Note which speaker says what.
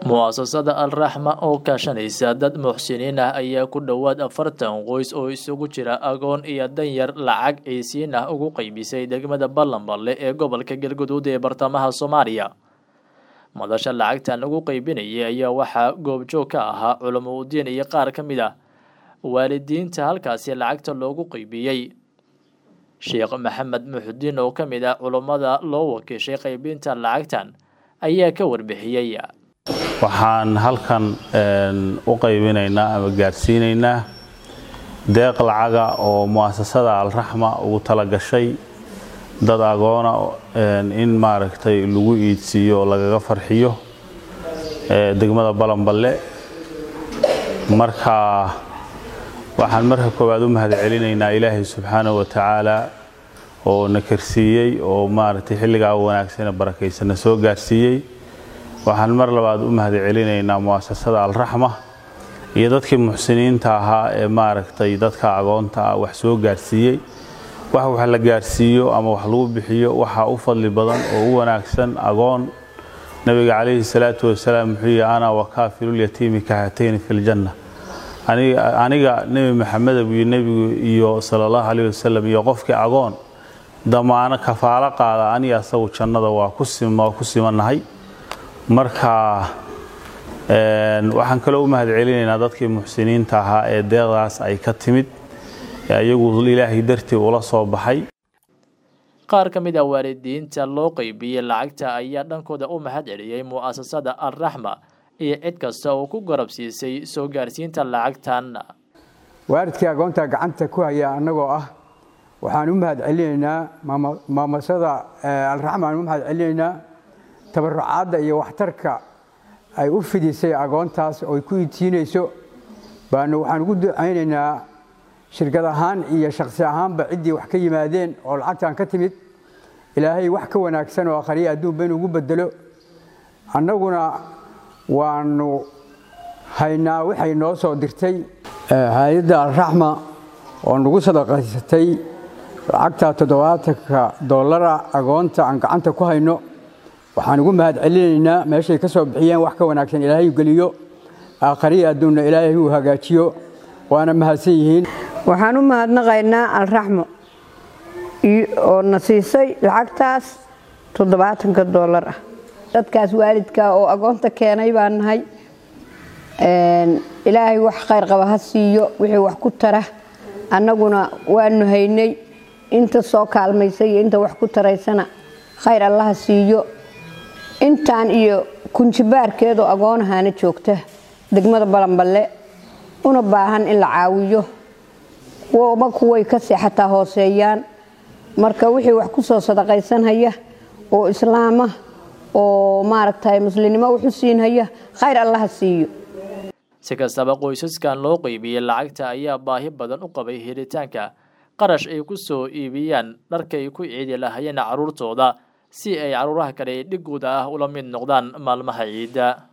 Speaker 1: mu'asasada alraxma oo kaashanaysa dad muxsiniin ah ayaa ku dhowaad afartan qoys oo isugu jira agoon iyo danyar lacag ciisiin ah ugu qeybisay degmada ballanballe ee gobolka galguduud ee bartamaha soomaaliya madasha lacagtan lagu qeybinayay ayaa waxaa goobjoog ka ahaa culamo udiin iyo qaar ka mid ah waalidiinta halkaasi lacagta loogu qeybiyey sheekh maxamed muxudiin oo ka mid ah culammada loo wakiishay qeybinta lacagtan ayaa ka warbixiyey
Speaker 2: waxaan halkan u qaybinaynaa ama gaarsiinaynaa deeq lacaga oo mu'asasada alraxma ugu tala gashay dad agoona in maaragtay lagu iidsiiyo oo lagaga farxiyo degmada balanballe marka waxaan marka koowaad u mahadcelinaynaa ilaahay subxaanahu wa tacaala oo na karsiiyey oo maaragtay xilligaa wanaagsana barakaysana soo gaarsiiyey waxaan mar labaad u mahadcelinaynaa mu'asasada alraxma iyo dadkii muxsiniinta ahaa ee maaragtay dadka agoonta ah wax soo gaarsiiyey wax wax la gaarsiiyo ama wax lagu bixiyo waxaa u fadli badan oo u wanaagsan agoon nabiga calayhi salaatu wasalaam wuxuu yihi ana wakaafilulyatiimi kahatayni fi ljanna aniga nebi maxameda buu nebigu iyo sala allahu calayh wasalam iyo qofkii agoon damaano kafaalo qaada aniga asagu jannada waa ku simannahay marka waxaan kaloo u mahadcelinaynaa dadkii muxsiniinta ahaa ee deeqdaas ay ka timid iyagu ilaahay dartii ula soo baxay
Speaker 1: qaar ka mid ah waalidiinta loo qeybiyey lacagta ayaa dhankooda u mahad celiyey mu'asasada alraxma iyo cid kasta oo ku garabsiisay soo gaarsiinta lacagtan
Speaker 3: waalidkii agoonta gacanta ku haya annagoo ah waxaan u mahad celinaynaa maamasada alraxma aan u mahad celinaynaa tabarucaadda iyo waxtarka ay u fidisay agoontaas oo ay ku iidsiinayso baanu waxaan ugu ducaynaynaa shirkad ahaan iyo shakhsi ahaanba ciddii wax ka yimaadeen oo lacagtan ka timid ilaahay wax ka wanaagsan oo akhriya adduunba inuu ugu bedelo annaguna waanu haynaa waxay noo soo dirtay hay-adda alraxma oo nagu sadaqaysatay lacagta toddobaatanka dollara agoonta aan gacanta ku hayno waxaan ugu mahad celinaynaa meeshay ka soo bixiyeen wax ka wanaagsan ilaahay geliyo aakhariya adduunna ilaahay uu hagaajiyo waana mahadsan yihiin
Speaker 4: waxaan u mahadnaqaynaa alraxmo oo na siisay lacagtaas toddobaatanka dollar ah dadkaas waalidka oo agoonta keenay baan nahay ilaahay wax khayr qaba ha siiyo wixii wax ku tara annaguna waanu haynay inta soo kaalmaysay iyo inta wax ku taraysana khayr allaha siiyo intaan iyo kunjibaarkeedoo agoonahaana joogta degmada balanballe una baahan in la caawiyo kuwaba kuway ka seexataa hooseeyaan marka wixii wax ku soo sadaqaysanhaya oo islaama oo maaragtay muslimnimo wuxu siinhaya khayr allaha siiyo
Speaker 1: si kastaba qoysaskan loo qeybiyey lacagta ayaa baahi badan u qabay helitaanka qarash ay ku soo iibiyaan dharka ay ku ciidi lahayeen carruurtooda si ay carruuraha kale dhigooda ah ula mid noqdaan maalmaha ciidda